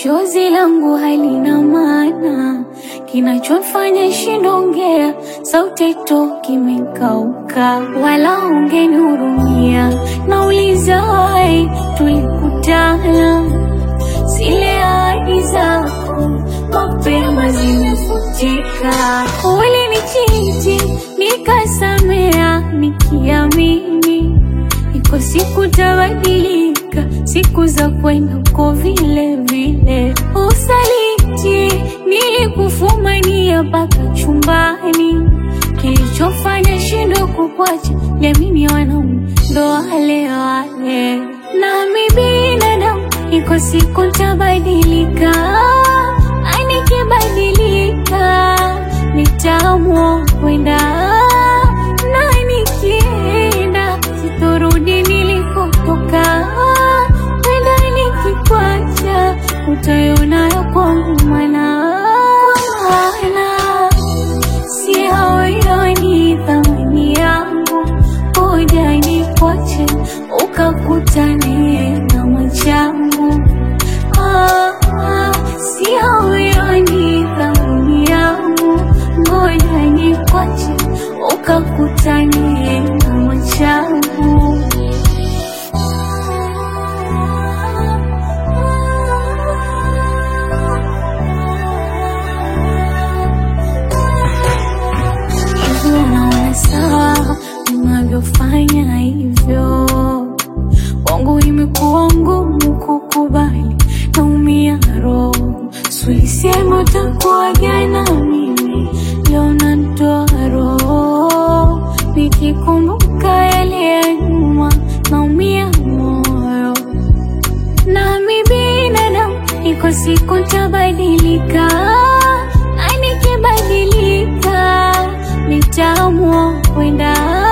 chozi langu halina maana, kinachofanya shindongea, sauti toki imekauka, wala ungenihurumia. Nauliza wai, tulikutana, zile ahadi zako mapema zimefutika. Ulinichiti nikasamea, nikiamini iko siku tabadilika, siku za kwenda uko vile vile. Usaliti nilikufumania mpaka chumbani, kilichofanya shindo kukwacha, jamini wanaume ndo wale wale, nami binadamu, iko siku tabadilika, na nikibadilika nitaamua kwenda na nikienda sitorudi nilikotoka, kwenda nikikwacha utaiona ya kwangu mana mana si hawaioni thamani yangu, ngoja nikwache ukakutane na machangu ah, ah, si hawaioni thamani yangu, ngoja nikwache ukakutane na machangu hivyo naona sawa unavyofanya hivyo. Kwangu imekuwa ngumu kukubali, naumia roho. Sulisema utakuwa jana, mimi leo nantoa roho. Nikikumbuka yale ya nyuma, naumia moyo. Nami binadamu, iko siku tabadilika, na nikibadilika nitaamua kwenda